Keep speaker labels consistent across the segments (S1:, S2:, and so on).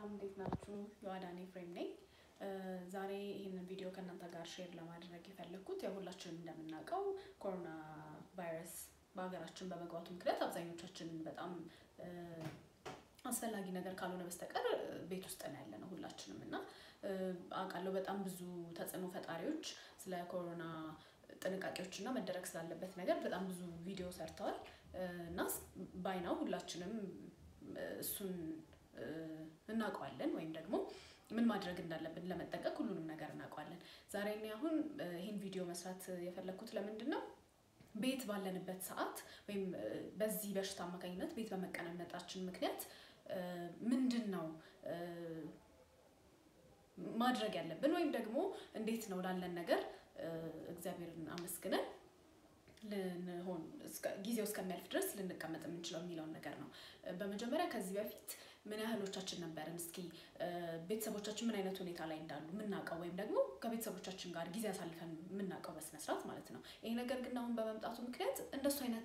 S1: እንዴት ናችሁ? የዋዳኔ ፍሬም ነኝ። ዛሬ ይህንን ቪዲዮ ከእናንተ ጋር ሼር ለማድረግ የፈለግኩት ያው ሁላችንም እንደምናውቀው ኮሮና ቫይረስ በሀገራችን በመግባቱ ምክንያት አብዛኞቻችንን በጣም አስፈላጊ ነገር ካልሆነ በስተቀር ቤት ውስጥ ነው ያለ ነው ሁላችንም እና አውቃለሁ በጣም ብዙ ተጽዕኖ ፈጣሪዎች ስለ ኮሮና ጥንቃቄዎች እና መደረግ ስላለበት ነገር በጣም ብዙ ቪዲዮ ሰርተዋል እና ባይናው ሁላችንም እሱን እናውቀዋለን ወይም ደግሞ ምን ማድረግ እንዳለብን ለመጠንቀቅ ሁሉንም ነገር እናውቀዋለን። ዛሬ እኔ አሁን ይህን ቪዲዮ መስራት የፈለግኩት ለምንድን ነው? ቤት ባለንበት ሰዓት ወይም በዚህ በሽታ አማካኝነት ቤት በመቀመጣችን ምክንያት ምንድን ነው ማድረግ ያለብን ወይም ደግሞ እንዴት ነው ላለን ነገር እግዚአብሔርን አመስግነን ልንሆን ጊዜው እስከሚያልፍ ድረስ ልንቀመጥ የምንችለው የሚለውን ነገር ነው። በመጀመሪያ ከዚህ በፊት ምን ያህሎቻችን ነበርን? እስኪ ቤተሰቦቻችን ምን አይነት ሁኔታ ላይ እንዳሉ የምናውቀው ወይም ደግሞ ከቤተሰቦቻችን ጋር ጊዜ አሳልፈን የምናውቀው በስነስርዓት ማለት ነው። ይሄ ነገር ግን አሁን በመምጣቱ ምክንያት እንደሱ አይነት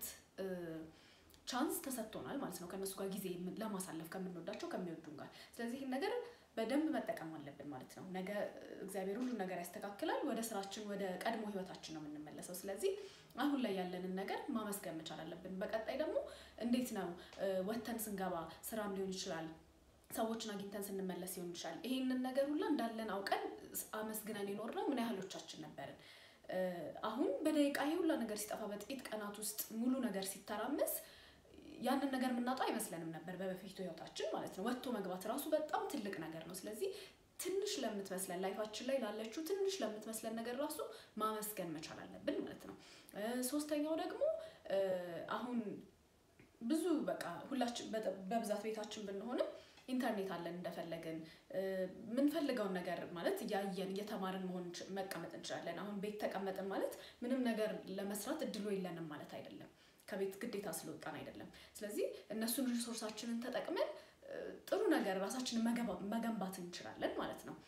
S1: ቻንስ ተሰጥቶናል ማለት ነው፣ ከእነሱ ጋር ጊዜ ለማሳለፍ ከምንወዳቸው ከሚወዱን ጋር። ስለዚህ ይህን ነገር በደንብ መጠቀም አለብን ማለት ነው። ነገ እግዚአብሔር ሁሉ ነገር ያስተካክላል። ወደ ስራችን ወደ ቀድሞ ህይወታችን ነው የምንመለሰው። ስለዚህ አሁን ላይ ያለንን ነገር ማመስገን መቻል አለብን። በቀጣይ ደግሞ እንዴት ነው ወተን ስንገባ ስራም ሊሆን ይችላል ሰዎችን አግኝተን ስንመለስ ሊሆን ይችላል። ይሄንን ነገር ሁላ እንዳለን አውቀን አመስግነን የኖርነው ምን ያህሎቻችን ነበርን? አሁን በደቂቃ ይሄ ሁላ ነገር ሲጠፋ በጥቂት ቀናት ውስጥ ሙሉ ነገር ሲተራመስ ያንን ነገር የምናጣው አይመስለንም ነበር በበፊቱ ህይወታችን ማለት ነው። ወጥቶ መግባት ራሱ በጣም ትልቅ ነገር ነው። ስለዚህ ትንሽ ለምትመስለን ላይፋችን ላይ ላለችው ትንሽ ለምትመስለን ነገር ራሱ ማመስገን መቻል አለብን ማለት ነው። ሶስተኛው ደግሞ አሁን ብዙ በቃ ሁላችን በብዛት ቤታችን ብንሆንም ኢንተርኔት አለን እንደፈለግን የምንፈልገውን ነገር ማለት እያየን እየተማርን መሆን መቀመጥ እንችላለን። አሁን ቤት ተቀመጥን ማለት ምንም ነገር ለመስራት እድሉ የለንም ማለት አይደለም። ከቤት ግዴታ ስለወጣን አይደለም። ስለዚህ እነሱን ሪሶርሳችንን ተጠቅመን ጥሩ ነገር ራሳችንን መገንባት እንችላለን ማለት ነው።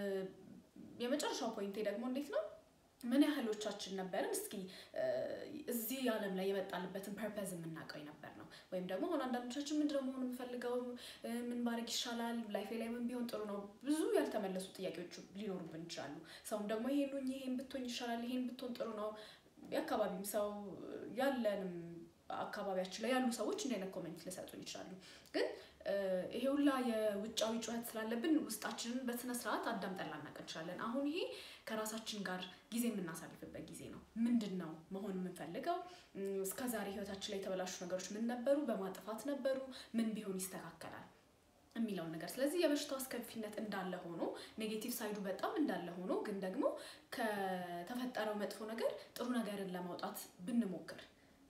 S1: የመጨረሻው ፖይንቴ ደግሞ እንዴት ነው ምን ያህሎቻችን ነበርን እስኪ እዚህ ዓለም ላይ የመጣልበትን ፐርፐዝ የምናውቀው የነበር ነው። ወይም ደግሞ አሁን አንዳንዶቻችን ምንድነው መሆን የምፈልገው ምን ማድረግ ይሻላል ላይፌ ላይ ምን ቢሆን ጥሩ ነው ብዙ ያልተመለሱ ጥያቄዎች ሊኖሩብን ይችላሉ። ሰውም ደግሞ ይሄን ይሄን ብትሆን ይሻላል ይሄን ብትሆን ጥሩ ነው የአካባቢም ሰው ያለንም አካባቢያችን ላይ ያሉ ሰዎች እንዲህ አይነት ኮሜንት ሊሰጡን ይችላሉ። ግን ይሄ ሁላ የውጫዊ ጩኸት ስላለብን ውስጣችንን በስነ ስርዓት አዳምጠን ላናቅ እንችላለን። አሁን ይሄ ከራሳችን ጋር ጊዜ የምናሳልፍበት ጊዜ ነው። ምንድን ነው መሆን የምንፈልገው? እስከዛሬ ህይወታችን ላይ የተበላሹ ነገሮች ምን ነበሩ? በማጥፋት ነበሩ? ምን ቢሆን ይስተካከላል? የሚለውን ነገር ስለዚህ የበሽታው አስከፊነት እንዳለ ሆኖ ኔጌቲቭ ሳይዱ በጣም እንዳለ ሆኖ ግን ደግሞ ከተፈጠረው መጥፎ ነገር ጥሩ ነገርን ለማውጣት ብንሞክር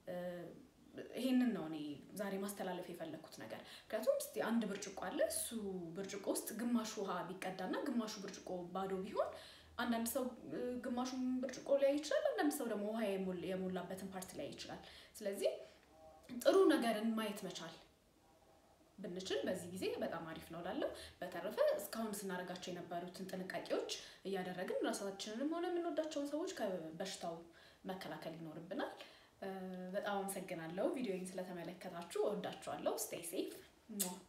S1: ይሄንን ነው እኔ ዛሬ ማስተላለፍ የፈለግኩት ነገር። ምክንያቱም እስኪ አንድ ብርጭቆ አለ። እሱ ብርጭቆ ውስጥ ግማሹ ውሃ ቢቀዳና ግማሹ ብርጭቆ ባዶ ቢሆን አንዳንድ ሰው ግማሹን ብርጭቆ ላይ ይችላል፣ አንዳንድ ሰው ደግሞ ውሃ የሞላበትን ፓርት ላይ ይችላል። ስለዚህ ጥሩ ነገርን ማየት መቻል ብንችል በዚህ ጊዜ በጣም አሪፍ ነው ላለው። በተረፈ እስካሁን ስናደርጋቸው የነበሩትን ጥንቃቄዎች እያደረግን ራሳችንንም ሆነ የምንወዳቸውን ሰዎች ከበሽታው መከላከል ይኖርብናል። በጣም አመሰግናለሁ ቪዲዮውን ስለተመለከታችሁ። እወዳችኋለሁ። ስቴይ ሴፍ